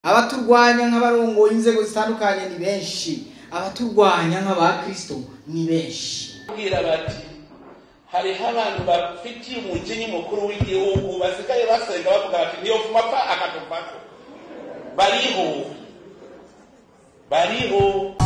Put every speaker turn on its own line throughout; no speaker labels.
abaturwanya nk'abarongoye inzego zitandukanye ni benshi abaturwanya nk'abakristo ni benshi
kubwira bati hariho abantu bafitiye umukinyi mukuru w'igihugu basigaye basenga bavuga bati niyo vuma apfa akatuvako bariho bariho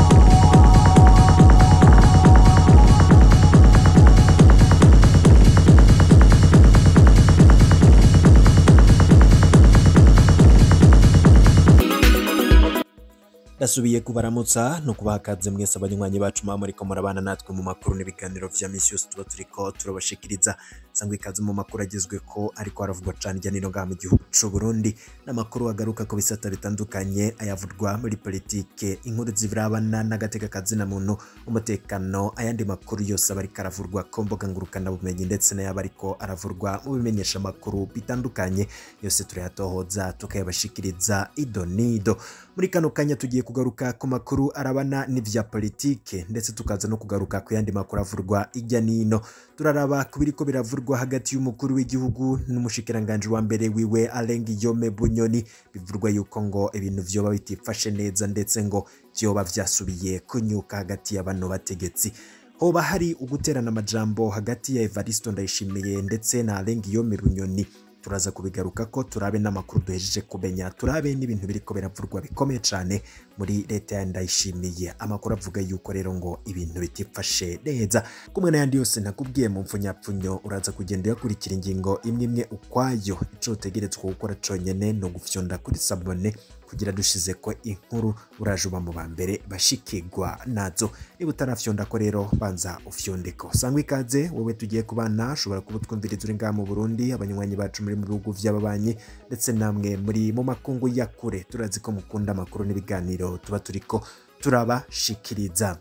ndasubiye kubaramutsa no kubaha akaze mwese abanywanyi bacu muba muriko murabana natwe mu makuru n'ibiganiro vya misi yose tuba turiko turabashikiriza sangwa ikaze mu makuru agezweko ariko haravugwa cane hirya no hino ngaha mu gihugu c'u Burundi n'amakuru agaruka ku bisata bitandukanye ayavugwa muri politike inkuru zirabana n'agateka kazina muntu umutekano ayandi makuru yose aba ariko aravurwa ku mbuga ngurukana bumenyi ndetse n'ayaba ariko aravurwa mu bimenyesha makuru bitandukanye yose turayatohoza tukayabashikiriza ido nido muri kano kanya tugiye kugaruka ku makuru arabana n'ivya politike ndetse tukaza no kugaruka ku yandi makuru avurwa ijya nino turaraba ku biriko biravurwa hagati y'umukuru w'igihugu n'umushikiranganji wa mbere wiwe Alengi Yome Bunyoni bivurwa yuko ngo ibintu vyoba bitifashe neza ndetse ngo vyoba vyasubiye kunyuka hagati y'abano bategetsi hoba hari uguterana amajambo hagati ya Evaristo Ndayishimiye ndetse na Alengi Yome Bunyoni turaza kubigaruka ko turabe n'amakuru duhejeje kumenya turabe n'ibintu biriko biravurwa bikomeye cane muri leta ya ndayishimiye amakuru avuga yuko rero ngo ibintu bitifashe neza kumwe n'ayandi yose nakubwiye mu mfunyapfunyo uraza kugenda uyakurikira ingingo imwe imwe ukwayo ico utegerezwa gukora conyene no gufyonda kuri sabone kugira dushize ko inkuru uraje uba mu ba mbere bashikirwa nazo niba utarafyonda ko rero banza ufyondeko sangwa ikaze wowe tugiye kubana ushobora kuba utwumviriza uri ngaha mu burundi abanywanyi bacu muri mu bihugu vy'ababanyi ndetse namwe muri mu makungu ya kure turazi ko mukunda amakuru n'ibiganiro tuba turiko turabashikiriza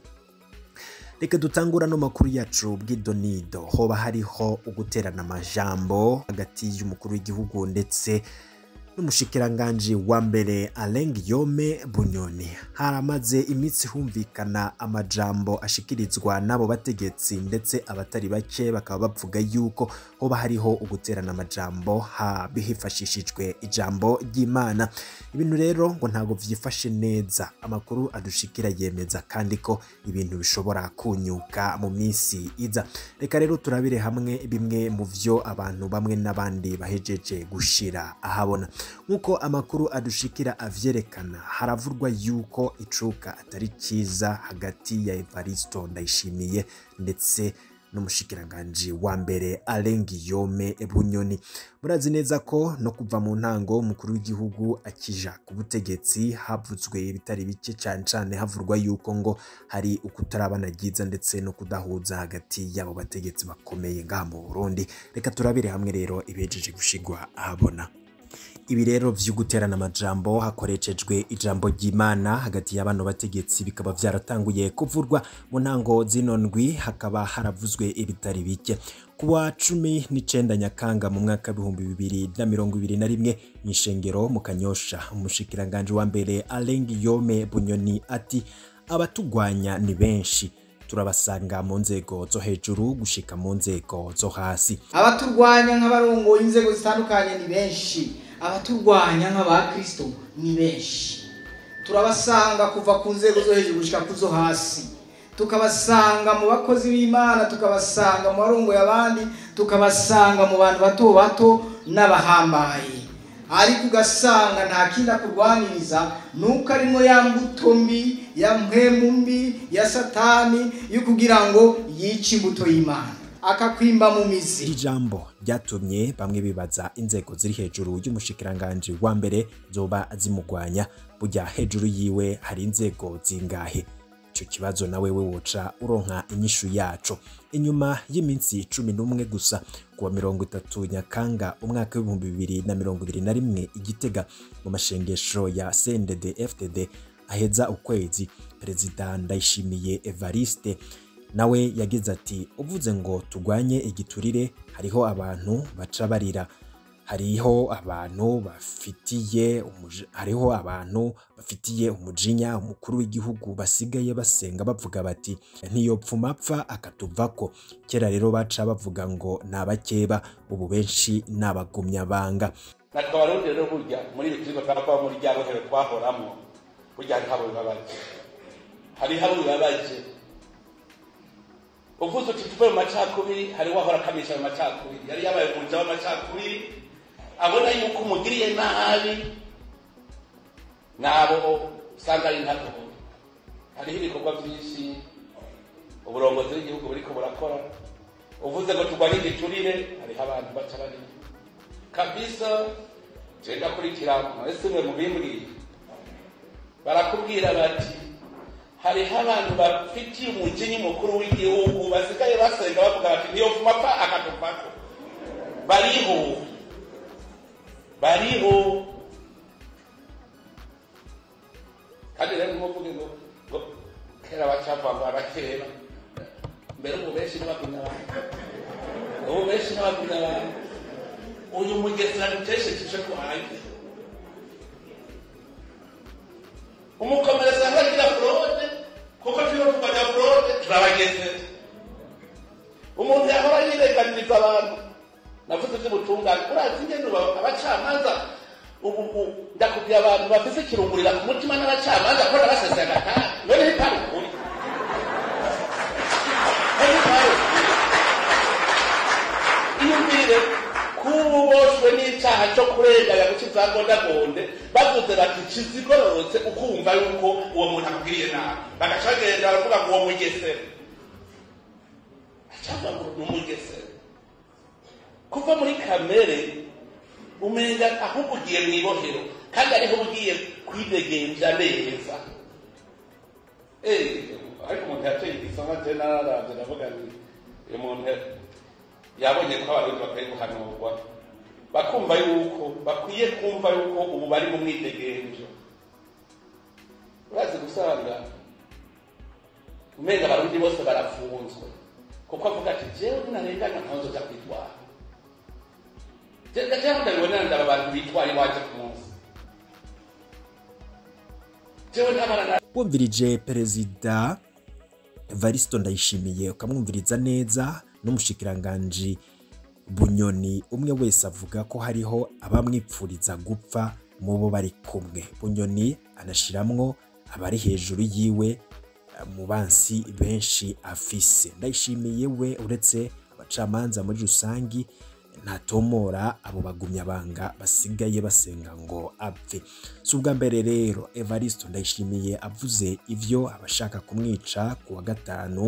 reka dutangura no makuru yacu bw'idonido hoba hariho uguterana amajambo hagati y'umukuru w'igihugu ndetse n'umushikiranganji wa mbere Aleng Yome Bunyoni haramaze iminsi humvikana amajambo ashikirizwa n'abo bategetsi ndetse abatari bake bakaba bavuga yuko hoba hariho uguterana amajambo ha bihifashishijwe ijambo ry'Imana ibintu rero ngo ntabwo vyifashe neza amakuru adushikira yemeza kandi ko ibintu bishobora kunyuka mu minsi iza reka rero turabire hamwe bimwe mu vyo abantu bamwe n'abandi bahejeje gushira ahabona nk'uko amakuru adushikira avyerekana haravurwa yuko icuka atari cyiza hagati ya Evaristo Ndayishimiye ndetse n'umushikiranganji wa mbere Alengi Yome Bunyoni murazi neza ko no kuva mu ntango umukuru w'igihugu akija ku butegetsi havuzwe ibitari bike cyane cyane havurwa yuko ngo hari ukutarabana ryiza ndetse no kudahuza hagati y'abo bategetsi bakomeye ngaha mu Burundi reka turabire hamwe rero ibejeje gushigwa ahabona ibi rero vyo guterana amajambo hakoreshejwe ijambo ry'Imana hagati y'abano bategetsi bikaba vyaratanguye kuvurwa mu ntango zino ndwi hakaba haravuzwe ibitari bike kuwa cumi n'icenda nyakanga mu mwaka w'ibihumbi bibiri na mirongo ibiri na rimwe mw'ishengero mu kanyosha umushikiranganji wa mbere Alengi Yome Bunyoni ati abatugwanya ni benshi turabasanga mu nzego zo hejuru gushika mu nzego zo hasi
abaturwanya nk'abarongoye inzego zitandukanye ni benshi abaturwanya nk'abakristo ni benshi turabasanga kuva ku nzego zo hejuru gushika ku zo hasi tukabasanga mu bakozi b'imana tukabasanga mu barongoye abandi tukabasanga mu bantu bato bato n'abahambaye ariko ugasanga nta kindi akurwaniriza nuko arimo ya mbuto mbi ya mpemu mbi ya satani yo kugira ngo yice imbuto y'imana akakwimba mu mizi
iri jambo ryatumye bamwe bibaza inzego ziri hejuru y'umushikiranganji wa mbere zoba zimugwanya burya hejuru yiwe hari inzego zingahe ico kibazo nawe we woca uronka inyishu yaco inyuma y'iminsi cumi n'umwe gusa kuwa mirongo itatu nyakanga umwaka w'ibihumbi bibiri na mirongo ibiri na rimwe igitega mu mashengesho ya CNDD FDD aheza ukwezi perezida Ndayishimiye Evariste nawe yagize ati uvuze ngo tugwanye igiturire hariho abantu baca barira hariho abantu bafitiye umuji- hariho abantu bafitiye umujinya umukuru w'igihugu basigaye basenga bavuga bati ntiyopfuma apfa akatuvako kera rero baca bavuga ngo ni abakeba ubu benshi ni abagumyabanga
natwe abarundi rero burya muri ibi turiko turavuga muri rya bohero twahoramwo burya hariho abo bibabaje hariho abo bibabaje uvuze uti tuve mu macakubiri hariho ahora akamisha mu macakubiri yari yabaye umuja w'amacakubiri abona yuko umugiriye nabi nabo usanga ari ntabwo hariho ibikorwa byinshi uburongozi bw'igihugu buriko burakora uvuze ngo turwanye igiturire hariho abantu baca bari kabisa je ndakurikira mwese mwe mubimbwiye barakubwira bati hariho abantu bafitiye umukinyi mukuru w'igihugu basigaye basenga bavuga bati niyo vuma pa akatuvako bariho bariho kandi rero nkuvuge ngo ngo kera bacava ngo abakera mbere ubu benshi n'abagumya abantu ubu benshi n'abagumya abantu uyu mugesera duteshekeje ko hanze umukomereza ntagira forode kuko turiho turwanya forode turabageze umuntu yahora yirenganiriza abantu navuze iby'ubutungane urazi ingene ubu abacamanza ubu ubu ndakubwira abantu bafise ikirungurira ku mutima n'abacamanza ko nabasese agatari none ntitari ukuri none ntitari ukuri iyumvire kuba uboshwe n'icyaha cyo kurenganya guca izangondagonde bavuze bati kizigororotse ukumva yuko uwo muntu akubwiriye nabi bagaca bagenda baravuga ngo uwo mugesera cyangwa ngo ni umugesera kuva muri kamere umenga ahubwo ugiye mu ibohero kandi ariho ugiye kwidegenja neza Eh, ariko umuntu yateye igisonga je nararavye ndavuga nti uyu muntu yabonye ko abarundi bakwiye guhanurwa bakumva yuko bakwiye kumva yuko ubu bari mu mwidegenjo urazi gusanga umenga abarundi bose barafunzwe kuko avuga ati jewe narenganya nkanzo za kwitwara jewe ndabibonera ndaba abantu bitwara iwaje ku munsi jewe ntabara na
wumvirije perezida Evaristo Ndayishimiye ukamwumviriza neza n'umushikiranganji Bunyoni umwe wese avuga ko hariho abamwipfuriza gupfa mu bo bari kumwe Bunyoni anashiramwo abari hejuru yiwe eh, mu bansi benshi afise Ndayishimiye we uretse abacamanza muri rusangi ntatomora abo bagumyabanga basigaye basenga ngo apfe si ubwa mbere rero Evaristo Ndayishimiye avuze ivyo abashaka kumwica ku wa gatanu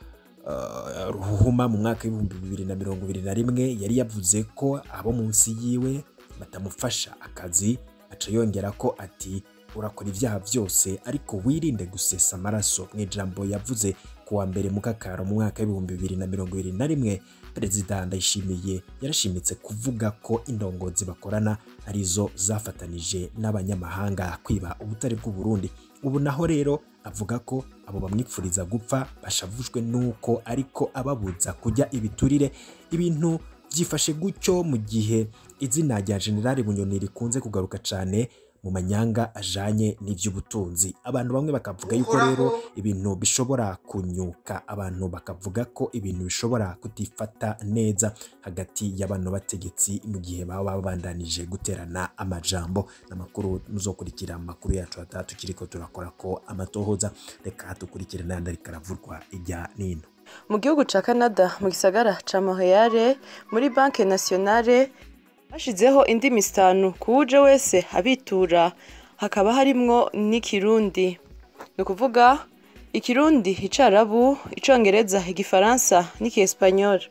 uh, ruhuma mu mwaka w'ibihumbi bibiri na mirongo ibiri na rimwe yari yavuze ko abo munsi yiwe batamufasha akazi aca yongera ko ati urakora ibyaha byose ariko wirinde gusesa amaraso mu ijambo yavuze ku wa mbere mu kakaro mu mwaka w'ibihumbi bibiri na mirongo ibiri na rimwe perezida ndayishimiye yarashimitse kuvuga ko indongozi bakorana arizo zafatanije n'abanyamahanga kwiba ubutare bw'u Burundi ubu naho rero avuga ko abo bamwipfuriza gupfa bashavujwe n'uko ariko ababuza kujya ibiturire ibintu byifashe gutyo mu gihe izina rya generali bunyoni rikunze kugaruka cyane mu manyanga ajanye n'ivy'ubutunzi abantu bamwe bakavuga yuko rero ibintu bishobora kunyuka abantu bakavuga ko ibintu bishobora kutifata neza hagati y'abano bategetsi mu gihe baba babandanije guterana amajambo n'amakuru muzokurikira amakuru yacu atatu kiriko turakora ko amatohoza reka dukurikire n'ayandi ariko aravurwa ijya n'ino
mu gihugu ca canada mu gisagara ca montreal muri banke nationale hashizeho indimi zitanu ku wuje wese abitura hakaba harimwo n'ikirundi ni ukuvuga ikirundi icarabu icongereza igifaransa n'ikiespanyol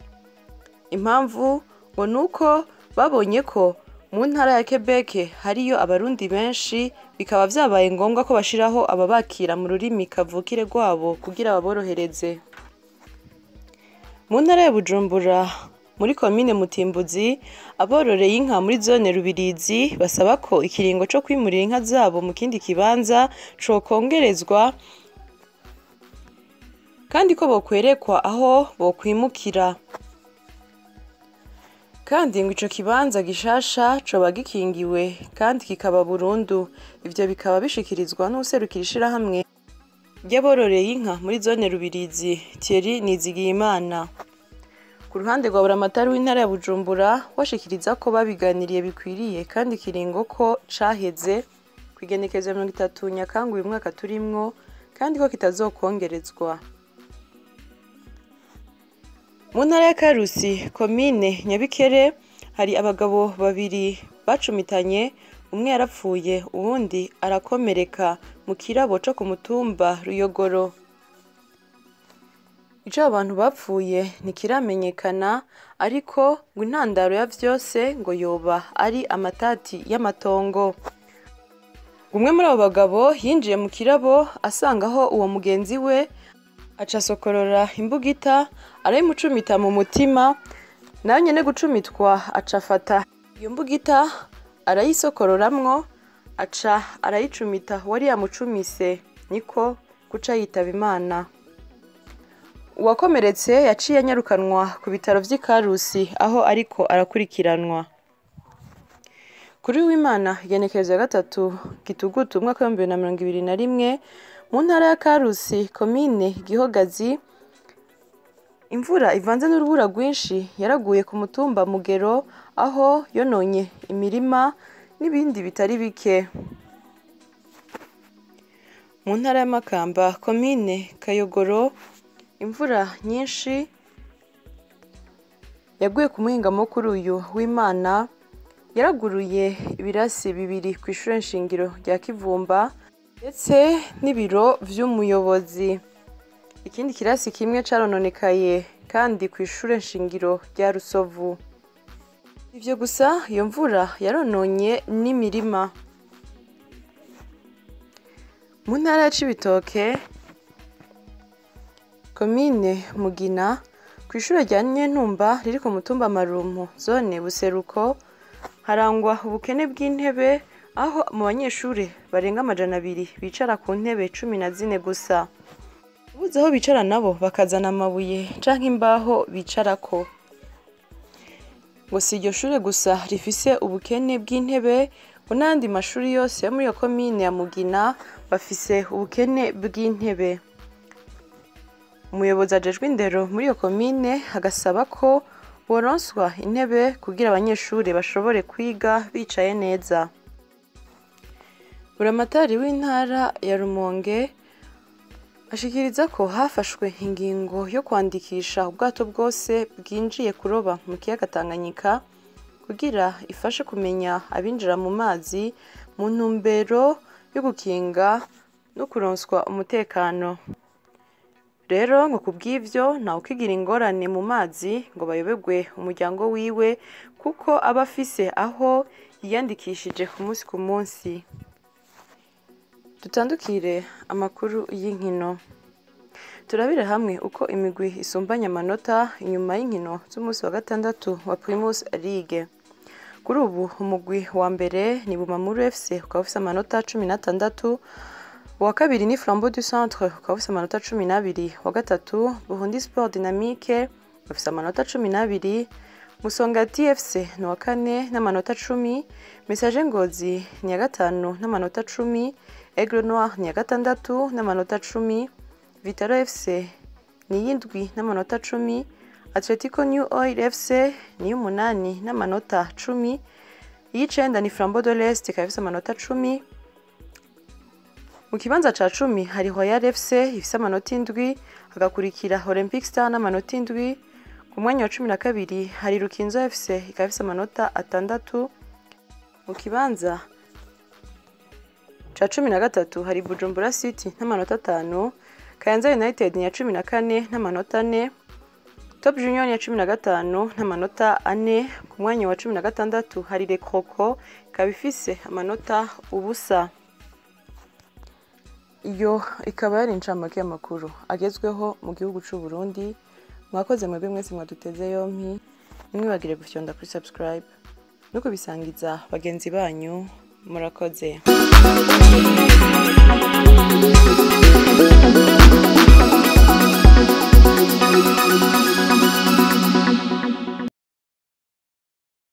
impamvu ngo ni uko babonye ko mu ntara ya quebec hariyo abarundi benshi bikaba vyabaye ngombwa ko bashiraho ababakira mu rurimi kavukire rwabo kugira baborohereze mu ntara ya bujumbura muri komine mutimbuzi abororeye inka muri zone rubirizi basaba ko ikiringo co kwimurira inka zabo mu kindi kibanza cokongerezwa kandi ko bokwerekwa aho bokwimukira kandi ngo ico kibanza gishasha coba gikingiwe kandi kikaba burundu ivyo bikaba bishikirizwa n'userukira ishirahamwe ry'abororeye inka muri zone rubirizi Thierry Nizigiyimana ku ruhande rwa buramatari w'intara ya bujumbura washikiriza ko babiganiriye bikwiriye kandi ikiringo ko caheze ku igenekerezo ya mirongo itatu nyakanga uyu mwaka turimwo kandi ko kitazokongerezwa mu ntara ya karusi komine nyabikere hari abagabo babiri bacumitanye umwe yarapfuye uwundi arakomereka mu kirabo co ku mutumba ruyogoro ico abo bantu bapfuye ntikiramenyekana ariko ngo intandaro ya vyose ngo yoba ari amatati y'amatongo umwe muri abo bagabo yinjiye mu kirabo asangaho uwo mugenzi we aca asokorora imbugita arayimucumita mu mutima nawe nyene gucumitwa aca afata iyo mbugita arayisokororamwo aca arayicumita wari yamucumise niko guca yitaba imana uwakomeretse yaciye anyarukanwa ku bitaro vy'i karusi aho ariko arakurikiranwa kuri w'imana igenekerezo ya gatatu gitugutu umwaka w'ibihumbi bibiri na mirongo ibiri na rimwe mu ntara ya karusi komine gihogazi imvura ivanze n'urubura rwinshi yaraguye ku mutumba mugero aho yononye imirima n'ibindi bitari bike mu ntara y'amakamba komine kayogoro imvura nyinshi yaguye ku muhingamo kuri uyu w'imana yaraguruye ibirasi bibiri ku ishuri nshingiro rya kivumba ndetse n'ibiro vy'umuyobozi ikindi kirasi kimwe carononekaye kandi ku ishure nshingiro rya rusovu ivyo gusa iyo mvura yarononye n'imirima mu ntara ya cibitoke komine mugina ku ishure rya nyentumba riri ku mutumba marumpu zone buseruko harangwa ubukene bw'intebe aho mu banyeshure barenga amajana abiri bicara ku ntebe cumi na zine gusa ubuze aho bicara nabo bakazana amabuye canke imbaho bicarako ngo si iryo shure gusa rifise ubukene bw'intebe ngo n'ayandi mashuri yose yo muri iyo komine ya mugina bafise ubukene bw'intebe umuyobozi ajejwe indero muri iyo komine agasaba ko boronswa intebe kugira abanyeshuri bashobore kwiga bicaye neza buramatari w'intara ya rumonge ashikiriza ko hafashwe ingingo yo kwandikisha ubwato bwose bwinjiye kuroba mu kiyaga tanganyika kugira ifashe kumenya abinjira mu mazi mu ntumbero yo gukinga no kuronswa umutekano rero ngo ku bw'ivyo ntawe ukigira ingorane mu mazi ngo bayoberwe umuryango wiwe kuko aba afise aho yiyandikishije ku munsi ku munsi dutandukire amakuru y'inkino turabire hamwe uko imigwi isumbanya amanota inyuma y'inkino z'umunsi wa gatandatu wa primus league kuri ubu umugwi wa mbere ni bumamuru fc ukaba ufise amanota cumi n'atandatu uwa kabiri ni flambeau du centre ukaba ufise amanota cumi n'abiri wa gatatu burundi sport dynamique bafise amanota cumi n'abiri musongati fc ni uwa kane n'amanota cumi message ngozi ni iya gatanu n'amanota cumi aigle noir ni iya gatandatu n'amanota cumi vitaro fc ni iy'indwi n'amanota cumi atletico new oil fc ni iy'umunani n'amanota cumi iy'icenda ni flambeau de l'est ikaba ifise amanota cumi mu kibanza ca cumi hari royal fc ifise amanota indwi hagakurikira olympic star n'amanota indwi ku mwanya wa cumi na kabiri hari rukinzo fc ikaba ifise amanota atandatu mu kibanza ca cumi na gatatu hari bujumbura city n'amanota atanu kayanza united ni iya cumi na kane n'amanota ane top junior ni iya cumi na gatanu n'amanota ane ku mwanya wa cumi na gatandatu hari rekroko ikaba ifise amanota ubusa iyo ikaba yari incamake y'amakuru agezweho mu gihugu c'u Burundi mwakoze mwebwe mwese mwaduteze yompi nimwibagire gufyonda kuri subscribe no kubisangiza bagenzi banyu murakoze